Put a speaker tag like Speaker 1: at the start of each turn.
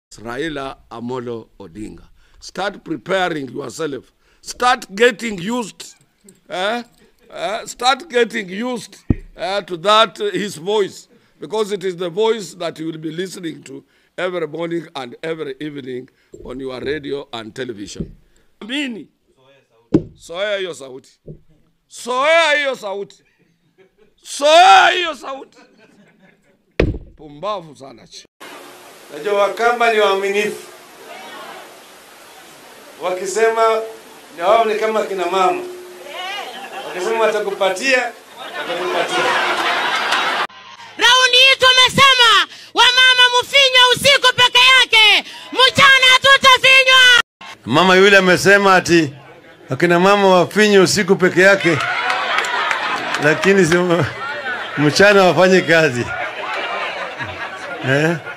Speaker 1: Raila Amolo Odinga. Start preparing yourself. Start getting used. eh, eh, start getting used eh, to that, uh, his voice, because it is the voice that you will be listening to every morning and every evening on your radio and television. Amini. Soea hiyo sauti. Soea hiyo sauti. Soea hiyo sauti. Pumbavu sana chi.
Speaker 2: Najua Wakamba ni waaminifu, wakisema na wao ni kama kina mama, wakisema watakupatia watakupatia.
Speaker 3: Raundi hii tumesema wamama mfinywe usiku peke yake, mchana hatutafinywa.
Speaker 2: Mama yule amesema ati akina mama wafinye usiku peke yake, lakini si, mchana wafanye kazi eh?